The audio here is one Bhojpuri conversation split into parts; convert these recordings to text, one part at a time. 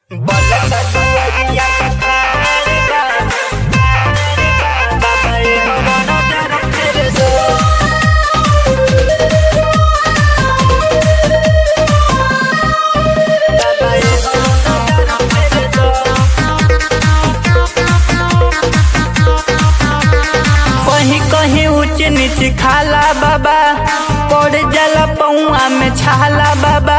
कहीं कहीं ऊंच नीच खाला बाबा पड़ जाला पौआ में छाला बाबा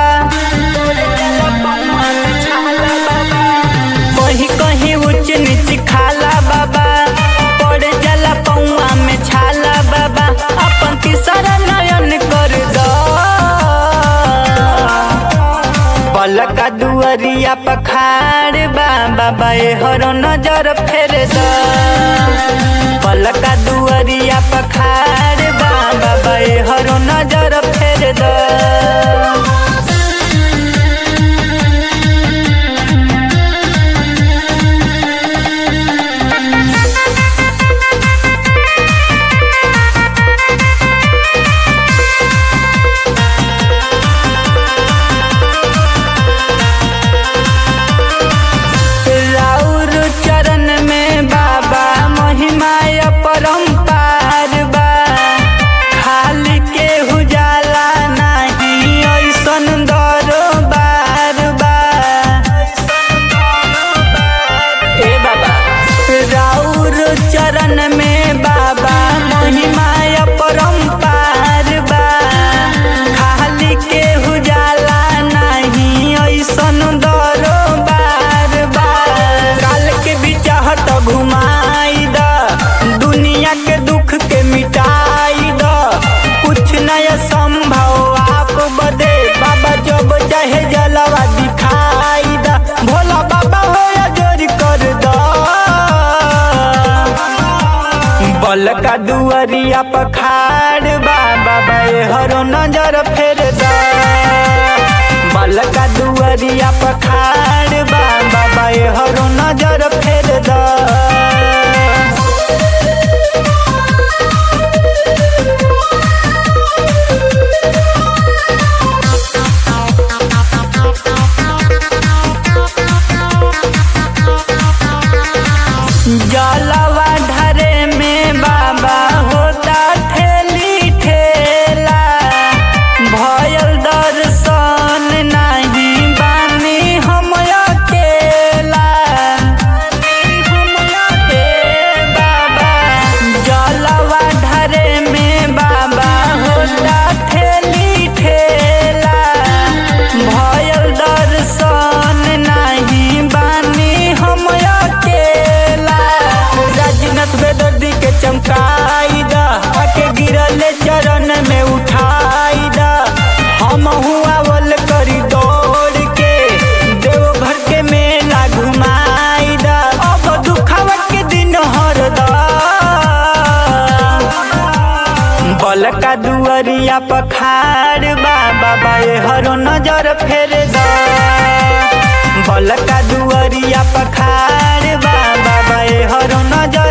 कहीं कहीं ऊंच नीच खाला बाबा पड़ जाला पौआ में छाला बाबा अपन तीसरा नयन कर दो पलका दुअरिया पखाड़ बा बाबा ए हरो नजर फेर द पलका दुअरिया पखाड़ बा बाबा ए हरो नजर फेर द राउर चरण में बाबा महिमा परम्पार बा खाली के हुजाला नहीं ऐसन दरबार बा ए बाबा राउर चरण में बाबा महिमा परम्पार बा खाली के हुजाला नहीं ऐसन दरबार बा काल के बिचाहत घुमाई द दुनिया के दुख के मिटाई द कुछ नया संभव आप बदे बाबा जब चाहे जलवा दिखाई द भोला बाबा हो जोर कर द बल का दुअरिया पखाड़ बा बाबा ए हरो नजर फेर द बल का दुअरिया पखाड़ बा बाबा ए हरो नजर फेर द जलवा ढरे में बाबा होता ठेली ठेला भयल दर्शन नहीं बानी हम अकेला ए बाबा जलवा ढरे में बाबा होता ठेली ठेला भयल दर्शन नहीं बानी हम अकेला राजनाथ बेदर्दी के चमकाई दा आके गिरले चरण में उठाई दा हम हुआवल करी दौड़ के देवघर के मेला घुमाई दा अब दुखावा के दिन हर दा बल का दुअरिया पखाड़ बा बाबा ए हरो नजर फेर द बल का दुअरिया पखाड़ बा बाबा ए हरो नजर